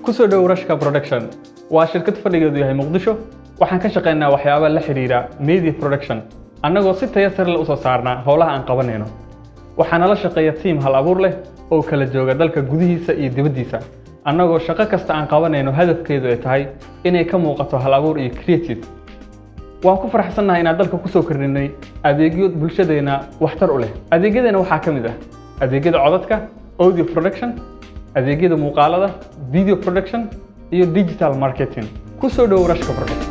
ku soo dhow rashka production waa shirkad fadhigeedu yahay muqdisho waxaan ka shaqaynaa waxyaaba la xidhiidha media production annagoo si taya sare leh usoo saarnaa howlaha aan qabanayno waxaa nala shaqeeya tiim hal abuur leh oo kala jooga dalka gudihiisa iyo dibaddiisa annagoo shaqo kasta aan qabanayno hadafkeedu ay tahay inay ka muuqato hal abuur iyo creative waan ku faraxsannahay inaan dalka ku soo kordhinay adeegyo bulshadeenna waxtar u leh adeegyadeena waxaa ka mid ah adeegyada codadka audio production adeegyada muuqaalada video production iyo digital marketing ku soo dhow rashka production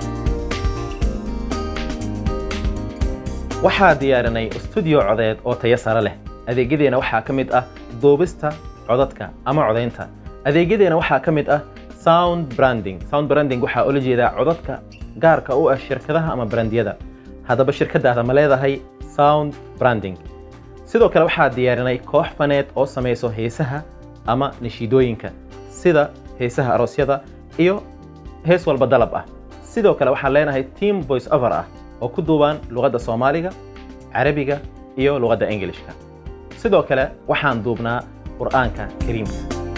waxaa diyaarinay studio codeed oo tayo sare leh adeegyadeena waxaa ka mid ah duubista codadka ama codaynta adeegyadeena waxaa ka mid ah sound branding sound branding waxaa ula jeedaa codadka gaarka u ah shirkadaha ama brandiyada haddaba shirkadaada ma leedahay sound branding sidoo kale waxaa diyaarinay koox faneed oo samayso heesaha ama nashiidooyinka sida heesaha aroosyada iyo hees walba dalab ah sidoo kale waxaan leenahay team voice over ah oo ku duubaan luqadda soomaaliga carabiga iyo luqadda ingilishka sidoo kale waxaan duubnaa qur'aanka kariimka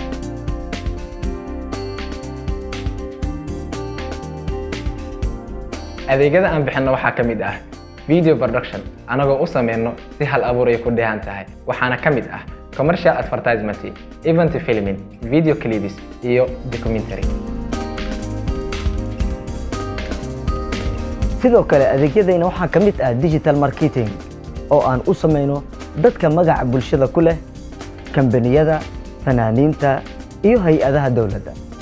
adeegyada aan bixinno waxaa ka mid ah video production anagoo u sameyno si hal abuur ay ku dheehan tahay waxaana ka mid ah commercial advertisement event filming video clips iyo documentary sidoo kale adeegyadayna waxaa ka mid ah digital marketing oo aan u samayno dadka magaca bulshada ku leh kambaniyada fanaaniinta iyo hay-adaha dowladda